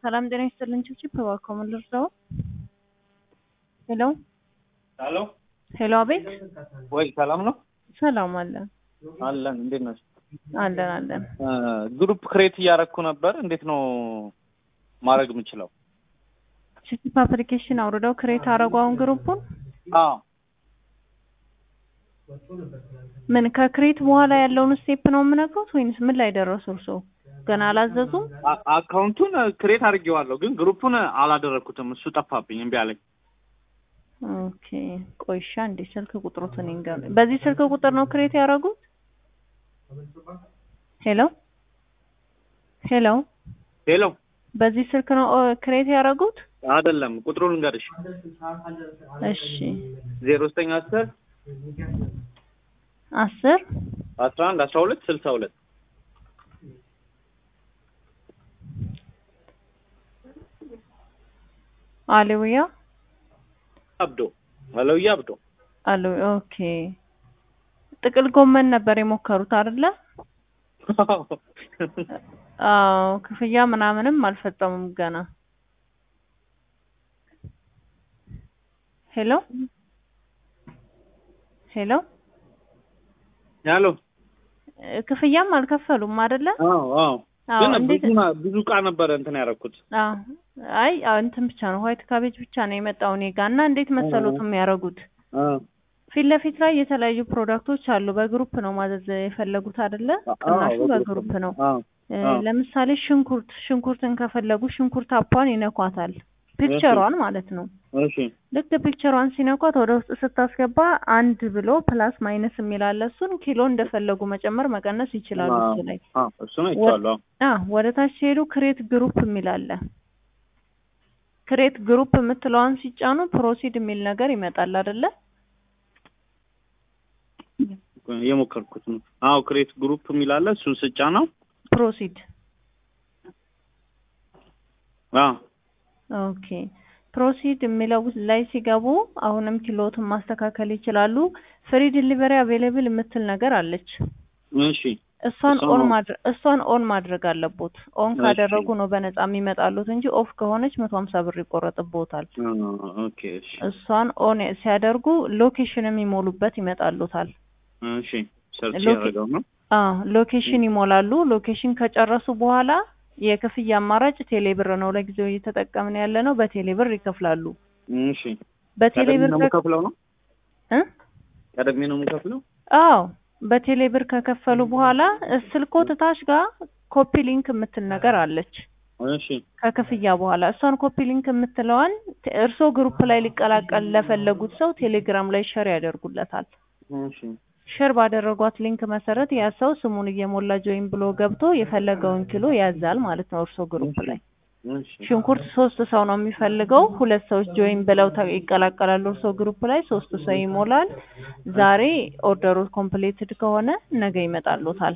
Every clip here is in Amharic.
ሰላም ጤና ይስጥልን። ችብችብ እባክዎ ምን ልርዳዎ? ሄሎ ሄሎ ሄሎ፣ አቤት። ወይ ሰላም ነው ሰላም አለን አለን። እንዴት ነሽ? አለን አለን። ግሩፕ ክሬት እያደረኩ ነበር። እንዴት ነው ማድረግ የምችለው? ችብችብ አፕሊኬሽን አውርደው ክሬት አረጉ አሁን ግሩፑን አዎ ምን ከክሬት በኋላ ያለውን ስቴፕ ነው የምነግሩት ወይንስ ምን ላይ ደረሱ እርስዎ? ገና አላዘዙም? አ- አካውንቱን ክሬት አድርጌዋለሁ፣ ግን ግሩፑን አላደረኩትም። እሱ ጠፋብኝ፣ እምቢ አለኝ። ኦኬ ቆይሻ እንዴ ስልክ ቁጥሩትን ይንገሩ። በዚህ ስልክ ቁጥር ነው ክሬት ያደረጉት? ሄሎ ሄሎ፣ ሄሎ በዚህ ስልክ ነው ኦ፣ ክሬት ያደረጉት? አይደለም፣ ቁጥሩን ልንገርሽ። እሺ ዜሮ ዘጠኝ አስር አስር አስራ አንድ አስራ ሁለት ስልሳ ሁለት አሌውያ አብዶ አለውያ አብዶ አሉ። ኦኬ ጥቅል ጎመን ነበር የሞከሩት አይደለ? አዎ ክፍያ ምናምንም አልፈጸሙም ገና። ሄሎ ሄሎ ያሎ እ፣ ክፍያም አልከፈሉም አይደለ? አዎ አዎ አዎ ግን እንዴት? ብዙ ና- ብዙ እቃ ነበረ እንትን ያደረኩት። አዎ አይ አዎ፣ እንትን ብቻ ነው ዋይት ካቤጅ ብቻ ነው የመጣው እኔ ጋር እና እንዴት መሰሉት የሚያደርጉት አዎ ፊት ለፊት ላይ የተለያዩ ፕሮዳክቶች አሉ። በግሩፕ ነው ማዘዝ የፈለጉት አይደለ? ቅናሹ አዎ፣ በግሩፕ ነው። አዎ እ፣ አዎ። ለምሳሌ ሽንኩርት ሽንኩርትን ከፈለጉ ሽንኩርት አፓን ይነኳታል። ፒክቸሯን ማለት ነው። እሺ ልክ ፒክቸሯን ሲነኳት ወደ ውስጥ ስታስገባ አንድ ብሎ ፕላስ ማይነስ የሚል አለ። እሱን ኪሎ እንደፈለጉ መጨመር መቀነስ ይችላሉ እሱ ላይ። አዎ እሱ ነው ይቻላል። አ ወደ ታች ሲሄዱ ክሬት ግሩፕ የሚል አለ። ክሬት ግሩፕ የምትለዋን ሲጫኑ ፕሮሲድ የሚል ነገር ይመጣል አይደለ? የሞከርኩት ነው። አዎ ክሬት ግሩፕ የሚል አለ። እሱን ስጫ ነው። ፕሮሲድ አዎ ኦኬ ፕሮሲድ የሚለው ላይ ሲገቡ አሁንም ኪሎትን ማስተካከል ይችላሉ። ፍሪ ዲሊቨሪ አቬሌብል የምትል ነገር አለች። እሺ እሷን እሷን ኦን ኦን- ማድረግ እሷን ኦን ማድረግ አለቦት። ኦን እሺ። ካደረጉ ነው በነፃ የሚመጣሉት እንጂ ኦፍ ከሆነች መቶ ሀምሳ ብር ይቆረጥቦታል። አዎ፣ ኦኬ እሺ እሷን ኦን ሲያደርጉ ሎኬሽን የሚሞሉበት ይመጣሉታል። እሺ ሰርች ሎኬ- ያደረገው ነው። አዎ ሎኬሽን ይሞላሉ። ሎኬሽን ከጨረሱ በኋላ የክፍያ አማራጭ ቴሌብር ነው ለጊዜው እየተጠቀምን ያለ ነው። በቴሌብር ይከፍላሉ። እሺ ቀደም በቴሌብር ነው ከ- የምከፍለው ነው። እ? ቀደም ነው የምከፍለው። አዎ በቴሌብር ከከፈሉ በኋላ ስልኮት ታች ጋር ኮፒ ሊንክ የምትል ነገር አለች። እሺ ከክፍያ በኋላ እሷን ኮፒ ሊንክ የምትለዋን ተ- እርስዎ ግሩፕ ላይ ሊቀላቀል ለፈለጉት ሰው ቴሌግራም ላይ ሸር ያደርጉለታል። እሺ ሸር ባደረጓት ሊንክ መሰረት ያ ሰው ስሙን እየሞላ ጆይን ብሎ ገብቶ የፈለገውን ኪሎ ያዛል ማለት ነው። እርስዎ ግሩፕ ላይ እሺ ሽንኩርት ሶስት ሰው ነው የሚፈልገው። ሁለት ሰዎች ጆይን ብለው ተ- ይቀላቀላሉ። እርስዎ ግሩፕ ላይ ሶስት ሰው ይሞላል። ዛሬ ኦርደሩ ኮምፕሌትድ ከሆነ ነገ ይመጣሉታል።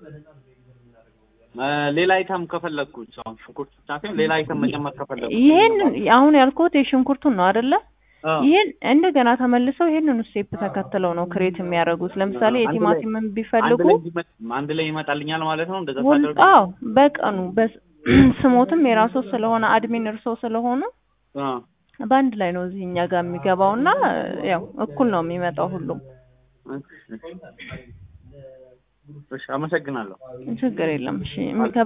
እ፣ ሌላ አይተም ከፈለግኩት ሰው ሽንኩርት ብቻ ሳይሆን ሌላ አይተም መጨመር ከፈለግኩ ይሄን አሁን ያልኩት የሽንኩርቱን ነው አይደለ? አዎ። ይሄን እንደገና ተመልሰው ይሄንን ስቴፕ ተከትለው ነው ክሬት የሚያደርጉት። ለምሳሌ አንድ ላይ- የቲማቲምን አንድ ቢፈልጉ ላይ ይመ- አንድ ላይ ይመጣልኛል ማለት ነው። እንደዛ ሁል ሳደርግ አዎ በቀኑ በስ- ስሞትም የራሱ ስለሆነ አድሚን እርሶ ስለሆኑ አዎ በአንድ ላይ ነው እዚህ እኛ ጋር የሚገባው እና ያው እኩል ነው የሚመጣው ሁሉም። እሺ፣ አመሰግናለሁ። ችግር የለም። እሺ የሚከ